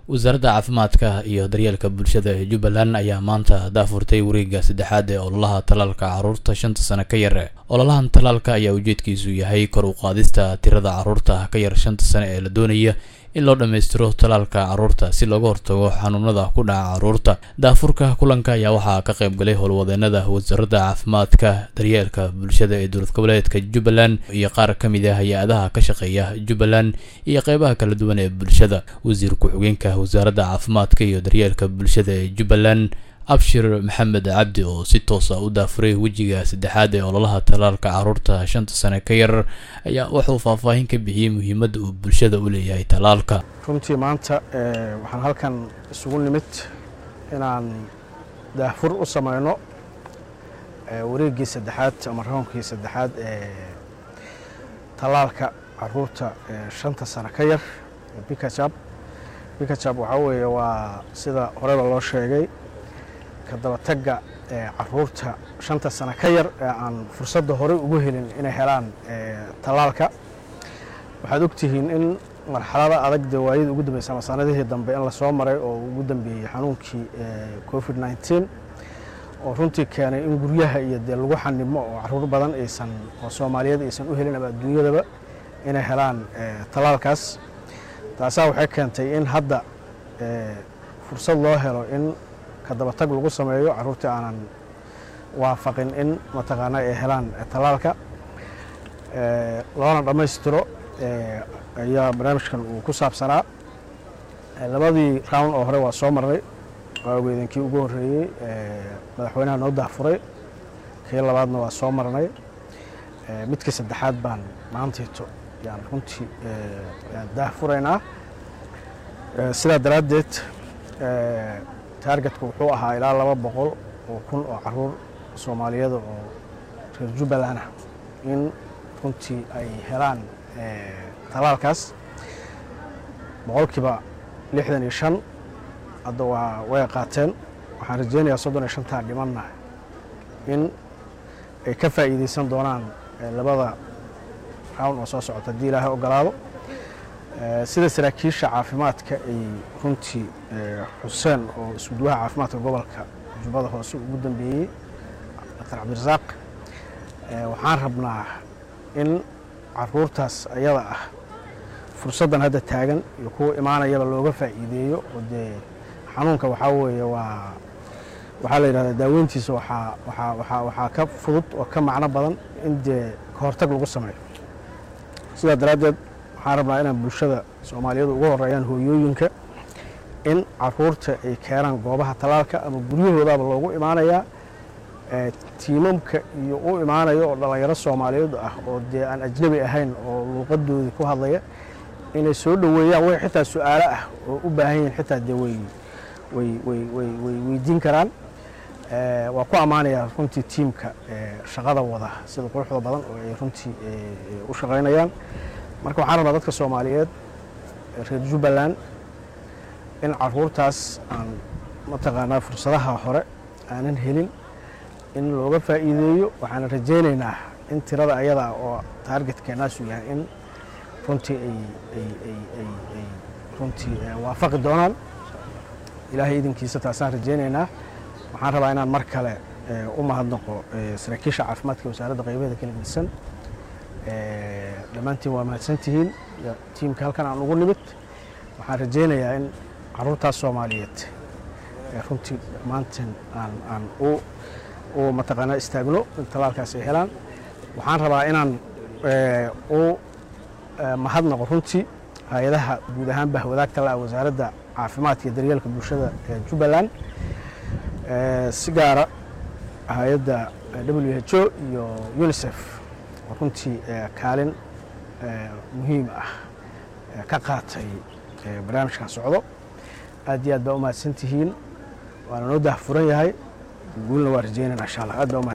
wasaaradda caafimaadka iyo daryeelka bulshada ee jubbaland ayaa maanta daafurtay wareegga saddexaad ee ololaha talaalka carruurta shanta sano ka yar ololahan talaalka ayaa ujeedkiisu yahay kor u qaadista tirada carruurta ka yar shanta sano ee la doonaya in loo dhammaystiro talaalka carruurta si looga hortago xanuunada ku dhaca carruurta daafurka kulanka ayaa waxaa ka qayb galay howlwadeenada wasaaradda caafimaadka daryeelka bulshada ee dowlad goboleedka jubbaland iyo qaar ka mid ah hay-adaha ka shaqeeya jubbaland iyo qeybaha kala duwan ee bulshada wasiir ku-xigeenka wasaaradda caafimaadka iyo daryeelka bulshada ee jubbaland abshir maxamed cabdi oo si toosa u daafuray wejiga saddexaad ee ololaha talaalka carruurta shanta sane ka yar ayaa wuxuu faahfaahin ka bixiyey muhiimadda uu bulshada u leeyahay talaalka runtii maanta waxaan halkan isugu nimid inaan daafur u sameyno wareeggii saddexaad ama raunkii saddexaad ee talaalka caruurta shanta sano ka yar bikajab bikajab waxaa weeye waa sida horeba loo sheegay ka dabatagga caruurta shanta sano ka yar ee aan fursadda horey ugu helin inay helaan talaalka waxaad ogtihiin in marxalada adag dee waayadii ugu dambeysa ama sanadihii dambe in lasoo maray oo ugu dambeeyey xanuunkii covid nneteen oo runtii keenay in guryaha iyo dee lagu xanimo oo caruur badan aysan oo soomaaliyeed aysan u helin ama adduunyadaba inay helaan talaalkaas taasaa waxay keentay in hadda fursad loo helo in ka dabatag lagu sameeyo caruurtii aanan waafaqin in mataqaana ay helaan talaalka loona dhammaystiro ayaa barnaamijkan uu ku saabsanaa labadii round oo hore waa soo marnay waa ogeedankii ugu horreeyey madaxweynaha noo daafuray kii labaadna waa soo marnay midkii saddexaad baan maantayto yaan runtii daafuraynaa sidaa daraaddeed taargetka wuxuu ahaa ilaa laba boqol oo kun oo caruur soomaaliyada oo reer jubbaland ah in runtii ay helaan talaalkaas boqolkiiba lixdan iyo shan hadda waa way qaateen waxaan rajeynayaa soddon iyo shantaa dhimanna in ay ka faa'iideysan doonaan labada round oo soo socota haddii ilaahay ogolaado sida saraakiisha caafimaadka ay runtii xuseen oo iskuduwaha caafimaadka gobolka jubbada hoose ugu dambeeyey daktar cabdirasaaq waxaan rabnaa in caruurtaas ayada ah fursaddan hadda taagan iyo kuwa imaanayaba looga faa'iideeyo oo dee xanuunka waxaa weeye waa waxaa la yidhahdaa daaweyntiisa waxaa waxaa waxaa waxaa ka fudud oo ka macno badan in dee ka hortag lagu sameeyo sidaa daraaddeed waxaan rabnaa inaan bulshada soomaaliyeed ugu horeeyaan hooyooyinka in caruurta ay keenaan goobaha talaalka ama guryahoodaaba loogu imaanayaa tiimamka iyo u imaanaya oo dhallinyaro soomaaliyeed ah oo dee aan ajnabi ahayn oo luuqadoodii ku hadlaya inay soo dhoweeyaan way xitaa su-aalo ah oo u baahan yihin xitaa dee way way way way way weydiin karaan waa ku ammaanayaa runtii tiimka shaqada wada sida quruxda badan oo ay runtii u shaqaynayaan marka waxaan rabnaa dadka soomaaliyeed reer jubbaland in caruurtaas aan mataqaanaa fursadaha hore aanan helin in looga faa'iideeyo waxaan rajaynaynaa in tirada ayada oo taargetkeenaasu yahay in runtii ay runtii waafaqi doonaan ilaahay idinkiisa taasaan rajaynaynaa waxaan rabaa inaan mar kale u mahadnaqo saraakiisha caafimaadka wasaaradda qaybaheeda kala gedisan dhammaantiin waa mahadsantihiin tiimka halkan aan ugu nimid waxaan rajaynayaa in caruurtaas soomaaliyeed runtii dhammaantiin aan aan u mataqaanaa istaagno in talaalkaas ay helaan waxaan rabaa inaan u mahadnaqo runtii hay-adaha guud ahaan bahwadaagta la wasaaradda caafimaadka iyo daryeelka bulshada ee jubbaland si gaara hay-adda w h o iyo unisef oo runtii kaalin muhiim ah ka qaatay barnaamijkan socdo aad iyo aad baa u mahadsantihiin waana noo daahfuran yahay guulna waa rajeynayna insha allah aad baa